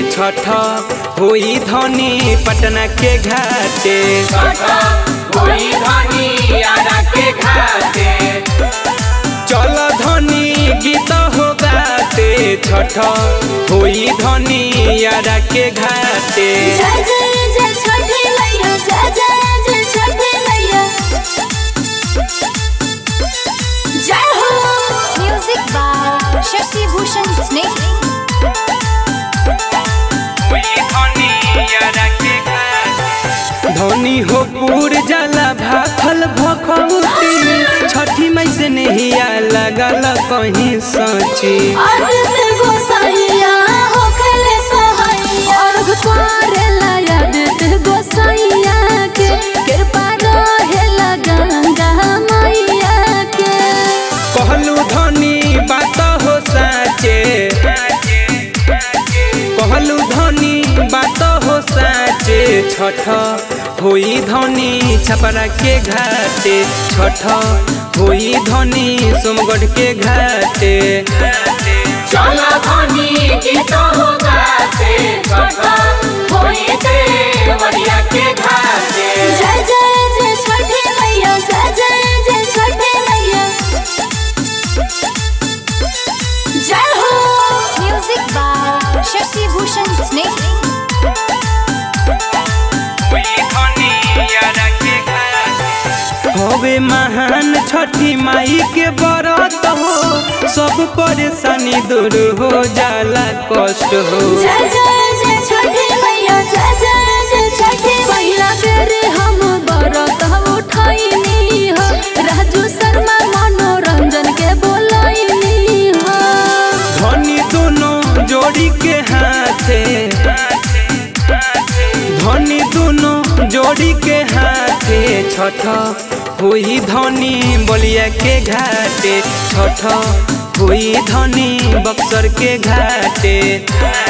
छठ होई धनी पटना के घाटे कोई धनी आरा के घाटे चल धनी गीत हो गाते छठ होई धनी यारा के घाटे जय जय जय छठी मैया जय जय जय छठी मैया जय हो म्यूजिक बाय शशि भूषण स्नेह धनी हो पूर जाला भाखल भखौती छठी मई से नहिया लगल कहीं सची आदित्य गोसाइया होखले सहाइया अर्घ करेला आदित्य गोसाइया के कृपा रहेला गंगा मैया के कहलू धनी बात हो साचे कहलू धनी बात हो साचे छठ होई धनी छपरा के घाटे छठ होई धनी सोमगढ़ के घाटे चला धनी गीत हो गाते छठा होई देवरिया के घाटे जय जय जय छठी मैया जय जय जय छठी मैया जय हो म्यूजिक बाय शशि भूषण स्नेह हवे महान छठी माई के बरत हो सब परेशानी दूर हो जाला कष्ट हो जय जय जय छठी मैया जय जय जय छठी मैया तेरे हम बरत उठैनी हो राजू शर्मा मनोरंजन के बोलैनी हो धनी दोनों जोड़ी के हाथे धनी दोनों जोड़ी के हाथे छठ हुई धनी बलिया के घाटे छठ हुई धनी बक्सर के घाटे